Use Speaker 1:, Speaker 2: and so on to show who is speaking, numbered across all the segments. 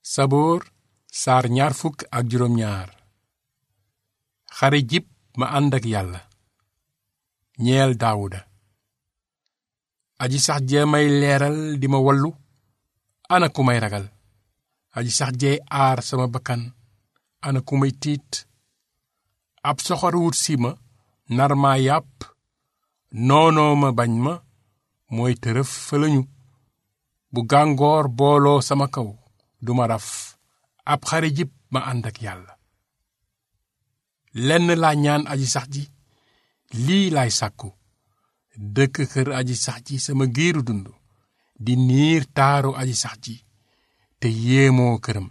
Speaker 1: saboor saar ñaar fukk ak juróom ñaar xare jib ma ànd ak yàlla ñeel daawuda aji sax jee may leeral di ma wallu ana ku may ragal aji sax jee aar sama bakkan ana ku may tiit ab soxor wut si ma nar maa yàpp noonoo ma bañ ma mooy tërëf fëlañu bu gàngoor booloo sama kaw duma raf ab xare jib ma ànd ak yàlla lenn laa ñaan aji sax ji lii laay sàkku dëkk kër aji sax ji sama giiru dund di niir taaru aji sax ji te yéemoo këram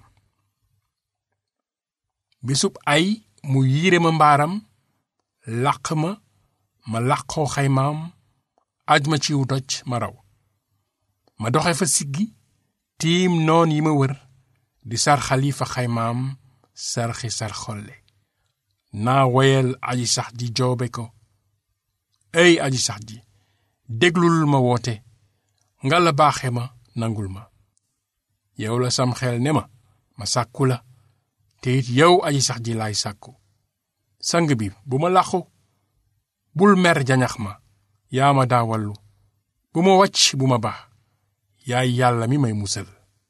Speaker 1: bisub ay mu yiire ma mbaaram làq ma ma làqoo xaymaam aj ma ciw doj ma raw ma doxe fa siggi tiim noon yi ma wër di sarxali fa xaymaam sarxi sar xolle naa woyal aji sax ji joobe ko ey aji sax ji déglul ma woote nga la baaxe ma nangul ma yow la sam xel ne ma ma sàkku la te it yow aji sax ji laay sàkku sang bi bu ma làqu bul mer jañax ma yaa ma daa wallu bu ma wàcc bu ma baax yaay yàlla mi may musal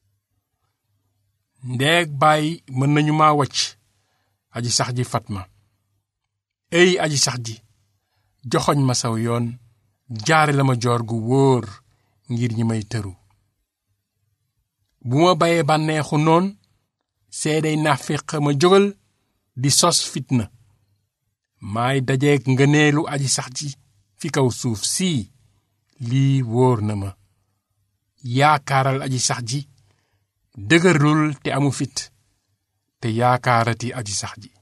Speaker 1: ndeeg bàyyi mën nañu ma wàcc aji sax ji fat ma ey aji sax ji joxoñ ma saw yoon jaare la ma joor gu wóor ngir ñi may tëru bu ma bayee bànneexu noon seeday nafiq ma jógal di sos fitna maay dajeeg ngëneelu aji sax ji fi kaw suuf sii lii wóor na ma yaakaaral aji sax ji dëgërlul te amu fit te yaakaarati aji sax ji